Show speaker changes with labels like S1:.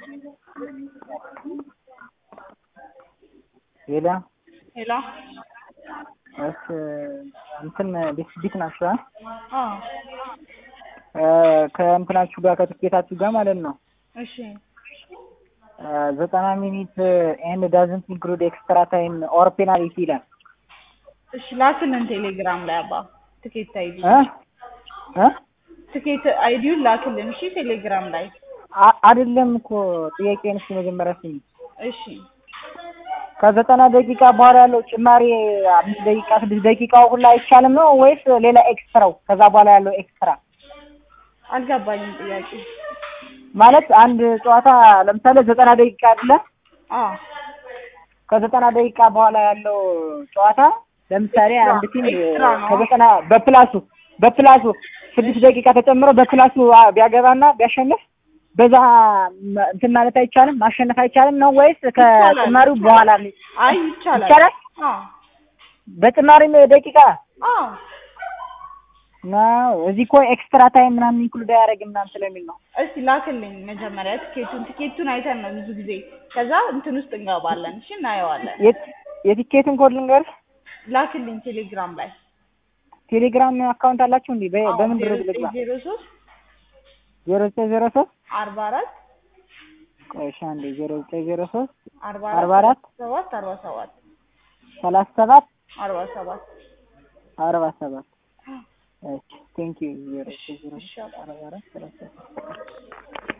S1: ሄላ
S2: ሄሎ
S1: እስ እንትን ቤት ቤት ናችሁ አ
S2: አዎ
S1: ከእንትናችሁ ጋር ከትኬታችሁ ጋር ማለት ነው
S2: እሺ
S1: ዘጠና ሚኒት ኤንድ ዳዝንት ኢንክሉድ ኤክስትራ ታይም ኦር ፔናልቲ ይላል
S2: እሺ ላክልን ቴሌግራም ላይ አባ ትኬት አይዲ
S1: እ እ
S2: ትኬት አይዲውን ላክልን እሺ ቴሌግራም ላይ
S1: አ- አይደለም እኮ ጥያቄን እስኪ መጀመሪያ ስሚ
S2: እሺ
S1: ከዘጠና ደቂቃ በኋላ ያለው ጭማሪ አምስት ደቂቃ ስድስት ደቂቃው ሁላ አይቻልም ነው ወይስ ሌላ ኤክስትራው ከዛ በኋላ ያለው ኤክስትራ
S2: አልገባኝም ጥያቄ
S1: ማለት አንድ ጨዋታ ለምሳሌ ዘጠና ደቂቃ አይደለ
S2: አዎ
S1: ከዘጠና ደቂቃ በኋላ ያለው ጨዋታ ለምሳሌ
S2: ኤክስትራ-
S1: አንድ ቲም
S2: ኤክስትራ ነው።
S1: ከዘጠና በፕላሱ በፕላሱ ስድስት ደቂቃ ተጨምሮ በፕላሱ አ- ቢያገባና ቢያሸንፍ በዛ መ- እንትን ማለት አይቻልም ማሸነፍ አይቻልም ነው ወይስ ከጭማሪው
S2: ይቻላል።
S1: በኋላ
S2: አይ ይቻላል
S1: ይቻላል
S2: አዎ
S1: በጭማሪም ደቂቃ
S2: አዎ
S1: ነው እዚህ እኮ ኤክስትራ ታይም ምናምን ኢንክሉድ አያደርግም ምናምን ስለሚል ነው
S2: እስቲ ላክልኝ መጀመሪያ ትኬቱን ትኬቱን አይተን ነው ብዙ ጊዜ ከዛ እንትን ውስጥ እንገባለን እሺ እናየዋለን
S1: የት- የቲኬቱን ኮድ ልንገርህ
S2: ላክልኝ ቴሌግራም ላይ
S1: ቴሌግራም አካውንት አላችሁ እንዴ በ- በምን ድረ ልግባ
S2: ዜሮ ሶስት
S1: ዜሮ ዘጠኝ ዜሮ ሶስት
S2: አርባ አራት
S1: ቆይ እሺ አንዴ ዜሮ ዘጠኝ ዜሮ ሶስት
S2: አርባ
S1: አርባ አራት
S2: ሰባት አርባ ሰባት
S1: ሰላሳ ሰባት
S2: አርባ ሰባት
S1: አርባ ሰባት እሺ ቴንክ ዩ ዜሮ ዘጠኝ ዜሮ
S2: እሺ
S1: ሶስት አርባ አራት ሰላሳ ሰባት